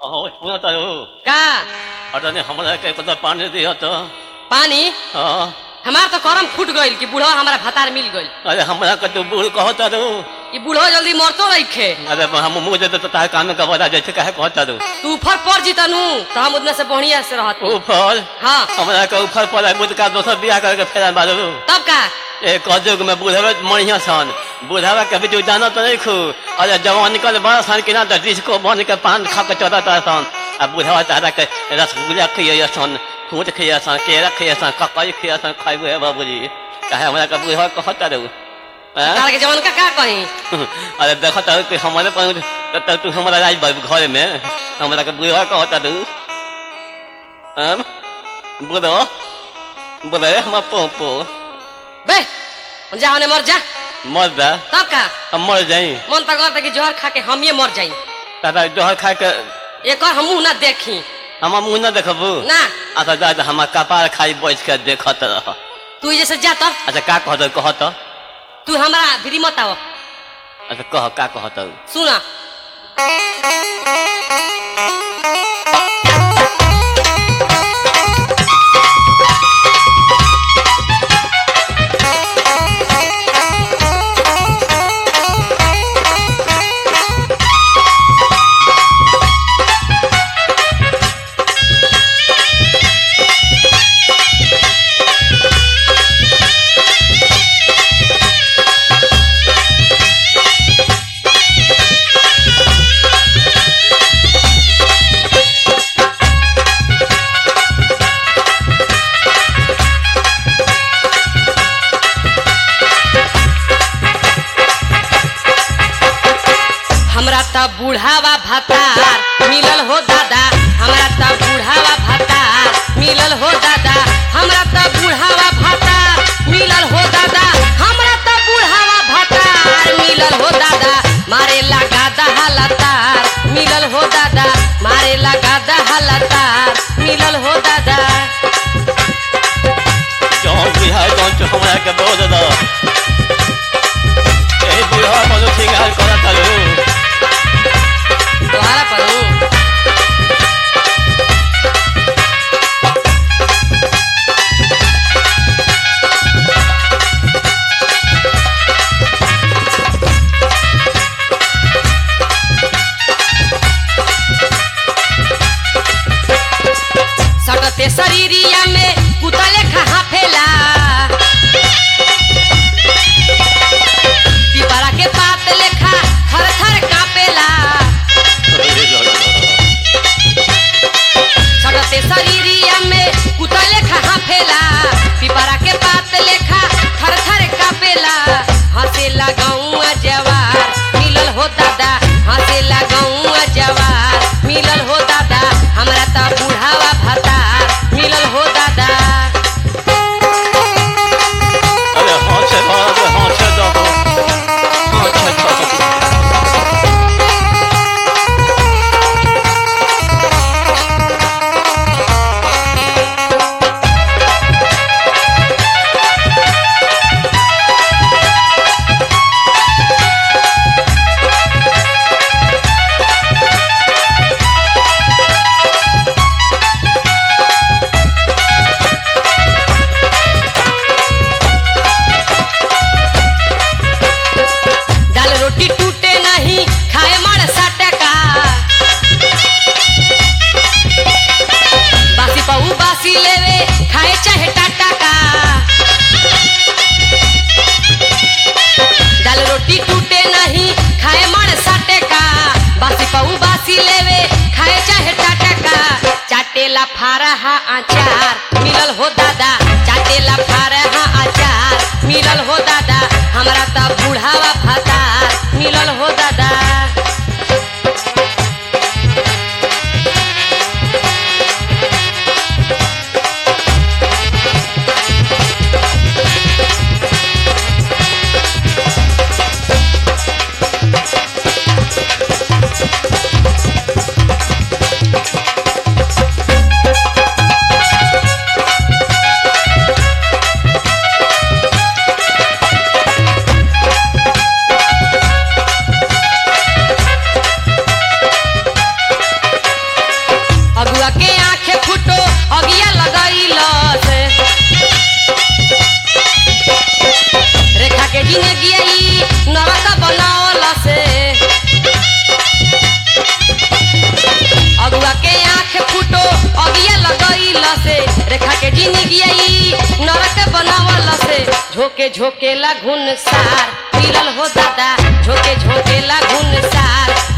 अहो पुन्हा तर हो का आता नाही हमरा के पता पानी दिया तो पानी हाँ हमार तो करम फूट गइल कि बूढ़ो हमारा भतार मिल गइल अरे हमरा के तू बूढ़ कहता रू कि बूढ़ो जल्दी मरतो रखे अरे हम मुंह दे तो तार कान का बता जैसे कहे कहता रू तू ऊपर पड़ जीतनु तो हम उतना से बढ़िया से रहत ऊपर हाँ हमरा के ऊपर पर है मुझ का दोसर बियाह करके फेरा मारू तब का एक कजुग में बुढ़ावे मणिया सन बुढ़ावा के भी जाना तो नहीं खू अरे जवान निकल बड़ा सन कि ना तो डिस्को बन के पान खा के चौदह सन आ बुढ़ावा तारा के रसगुल्ला खिया सन फूट खिया सन केरा खिया सन ककई खिया सन खाइबो है बाबूजी कहे हमरा के बुढ़ावा कहता रहू तार के जवान का का कही अरे देखो तो कि हमारे पर तो तू हमारा राज बाबू घर में हमरा के बुढ़ावा कहता रहू हम बोलो बोले हम पोपो बे जा होने मर जा मर जा तब का हम मर जाई मन तक करता कि जहर खा के हम ये मर जाई तारा जहर खा के एक और हमू ना देखी हम मुंह न देखबू ना अच्छा जा जा हमार कपार खाई बैठ के देखत रह तू जैसे जा तब अच्छा का कहत कहत तू हमारा भिरी मत आओ अच्छा कह का कहत सुना हमरा त बुढ़ावा भतार मिलल हो दादा हमरा त बुढ़ावा भतार मिलल हो दादा हमरा त बुढ़ावा भतार मिलल हो दादा हमरा त बुढ़ावा भतार मिलल हो दादा मारे लगा दहलतार मिलल हो दादा मारे लगा दहलतार मिलल हो दादा जौन बुझाए तौन तो हमरा के बोल दो ए बुढ़ा कोनो सिंगार करत रहू तोहरा पढ़ू सटते शरीरिया में कुतले खहा फेला पिपरा के पात लेखा थर थर कापेला सटते शरीरिया में कुतले खहा फेला पिपरा के पात लेखा थर थर कापेला हंसे लगाऊं जवार मिलल हो दादा हंसे लगाऊं जवार मिलल हो दादा हमरा त बुढ़ावा भतार मिलल हो दादा अरे हाथ से हाथ से हाथ से दो हाथ से दो दाल रोटी टूटे नहीं खाए मार सटका बासी पऊ बासी लेवे खाए चाहे टाटा दाल रोटी टूटे नहीं खाए मार सटका बासी पऊ बासी लेवे खाए चाहे टाटा चाटेला फारहा अचार मिलल हो दादा चाटेला फारहा अचार मिलल हो दादा हमरा त बुढ़ावा भतार मिलल हो दादा झोके झोके ला घुन सार मिलल हो दादा झोके झोके ला घुन सार